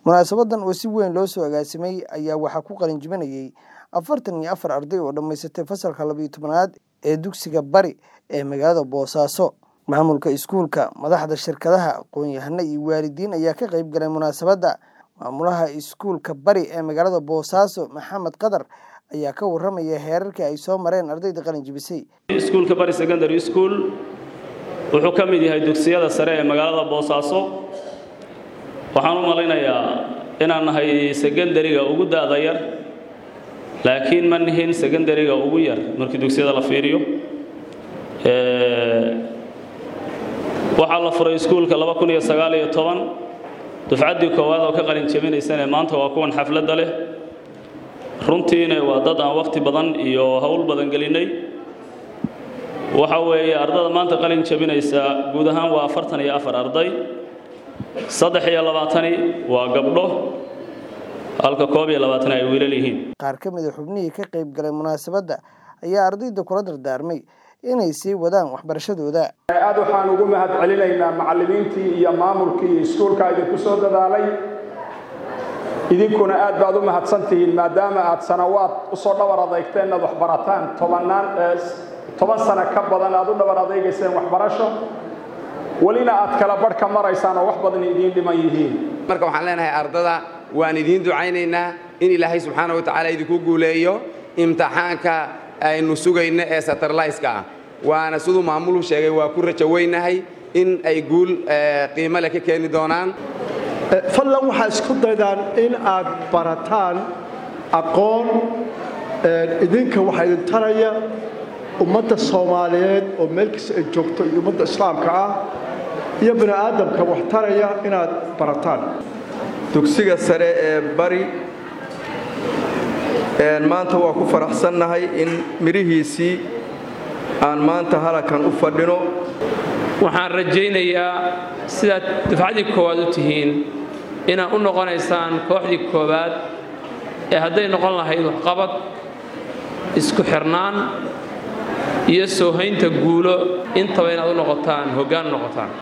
munaasabadan oo si weyn loo soo agaasimay ayaa waxaa ku qalin jibinayay afartan iyo afar arday oo dhammaysatay fasalka labayo tobanaad ee dugsiga bari ee magaalada boosaaso maamulka iskuulka madaxda shirkadaha aqoon-yahano iyo waalidiin ayaa ka qayb galay munaasabadda maamulaha iskuulka bari ee magaalada boosaaso maxamed qadar ayaa ka waramaya heerarkii ay soo mareen ardayda qalin jibisay iskuulka bari secondary school wuxuu ka mid yahay dugsiyada sare ee magaalada boosaaso waxaan u malaynayaa inaan nahay secondariga ugu da'da yar laakiin ma nihin secondariga ugu yar markii dugsiyada la fiiriyo waxaa la furay iskuulka dufcaddii koowaad oo ka qalin jebinaysane maanta waa kuwan xafladda leh runtiina waa dad aan wakhti badan iyo howl badan gelinnay waxa weeye ardada maanta qalin jebinaysa guud ahaan waa afartan iyo afar arday saddex iyo labaatani waa gabdho halka koob iyo labaatani ay wiilal yihiin qaar ka mida xubnihii ka qayb galay munaasabadda ayaa ardayda kula dardaarmay inay sii wadaan waxbarashadooda aad waxaan ugu mahad celinaynaa macallimiintii iyo maamulkii iskuulka idinku soo dadaalay idinkuna aad baad u mahadsantihiin maadaama aad sanawaad usoo dhabar adeygteen inaad waxbarataan tobanaan toban sano ka badan aad u dhabar adeygayseen waxbarasho welina aad kala barh ka maraysaan oo wax badan idiin dhiman yihiin marka waxaan leenahay ardada waan idiin ducaynaynaa in ilaahay subxaana wa tacaala idinku guuleeyo imtixaanka aynu sugayno ee satarlayska ah waana siduu maamulu sheegay waa ku rajo weynahay in ay guul qiimo leh ka keeni doonaan fadlan waxaa isku daydaan in aad barataan aqoon idinka waxaa idin taraya ummadda soomaaliyeed oo meel kasta ay joogto iyo ummadda islaamka ah iyo bini aadamka wax taraya inaad barataan dugsiga sare ee bari maanta waa ku faraxsannahay in midhihiisii aan maanta halakan u fadhino waxaan rajaynayaa sidaad dufcaddii koowaad u tihiin inaad u noqonaysaan kooxdii koowaad ee hadday noqon lahayd waxqabad isku xirnaan iyo soo haynta guulo intaba inaad u noqotaan hoggaan u noqotaan